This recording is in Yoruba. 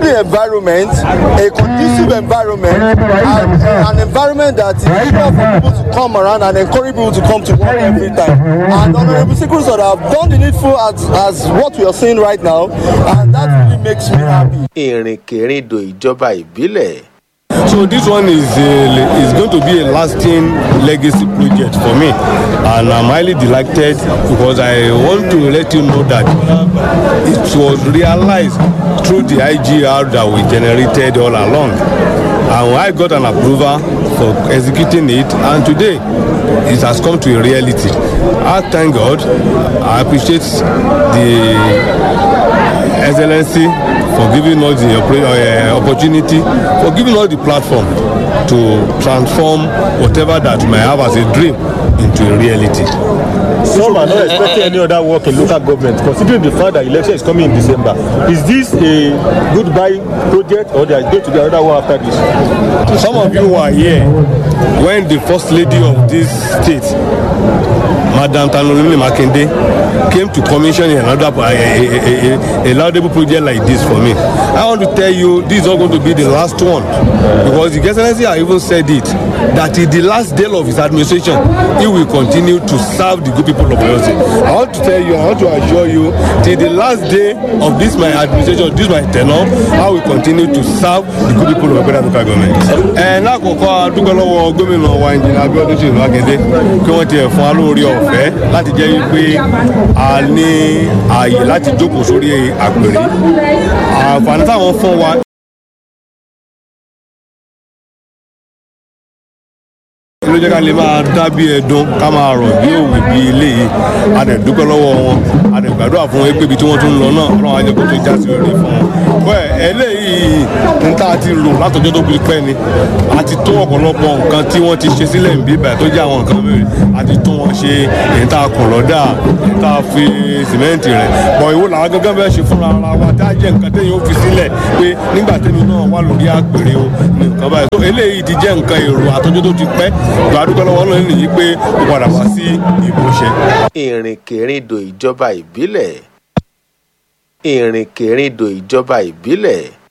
friendly environment, a conducive environment, and an environment that is eager for people to come around and encourage people to come to work every time. And Honorable Sikuru sort have done the needful as, as what we are seeing right now, and that really makes me happy. ìrìnkèrindò ìjọba ìbílẹ̀ So this one is a, is going to be a lasting legacy project for me, and I'm highly delighted because I want to let you know that it was realized through the IGR that we generated all along, and I got an approval for executing it, and today it has come to a reality. I thank God. I appreciate the excellency for giving us the oppor- uh, opportunity for giving us the platform to transform whatever that we may have as a dream into a reality. Some are not expecting any other work in local government, considering the fact that election is coming in December. Is this a goodbye project or there is going to be another one after this? Some of you were here when the first lady of this state, Madam Tanolini Makinde, came to commission another a, a, a, a, a laudable project like this for me. I want to tell you, this is not going to be the last one because the Excellency has even said it that in the last day of his administration, he will continue to serve the good people of Oyo State. I want to tell you, I want to assure you, till the last day of this my administration, this my tenure, I will continue to serve the good people of Oyo local government. Ẹ lákòókò adúgbò lọ́wọ́ gómìnà wa ìjìnlẹ̀ Abíọ́dún Ṣèyí Mákindé kí wọ́n tiẹ̀ fún wa lórí ọ̀fẹ́ láti jẹ́ wípé a ní ààyè láti jókòó sórí àpèrè. Àǹfààní táwọn fún wa ló jẹ́ ká lè máa dá bí ẹdun ká máa rọ̀ bí òwe bí eléyìí a dẹ̀ dúpẹ́ lọ́wọ́ wọn a dẹ̀ gbàdúrà fún wọn pé ibi tí wọ́n tún ń lọ náà ọlọ́run á jẹ́ kó tó já sí orí fún wọn. bẹ́ẹ̀ eléyìí ní tá a ti rò látọjọ́ tó fi pẹ́ ni a ti tó ọ̀pọ̀lọpọ̀ nǹkan tí wọ́n ti ṣe sílẹ̀ ń bí báyìí tó jẹ́ àwọn nǹkan mẹ́rin a ti tó wọn ṣe èyí tá a kùn lọ́dà èyí tá a fi sìmẹ́ǹtì rẹ̀ bọ̀ ìwọ làwọn gángan bẹ́ẹ̀ ṣe fúnra ara wa tá a jẹ́ nǹkan téèyàn ó fi sílẹ̀ pé nígbà tẹ́mi náà wà lórí àpèrè o ní nǹkan báyìí. tó eléyìí ti jẹ́ nǹkan èrò àtọ́jọ́ tó ti pẹ́ gbàdúgbò lọ́wọ́ náà nìyí pé ó padà wá sí ìmúṣẹ. ìrìnkèrindò ìjọba ìbílẹ̀ ìrìnkèrindò ìjọba ìbílẹ̀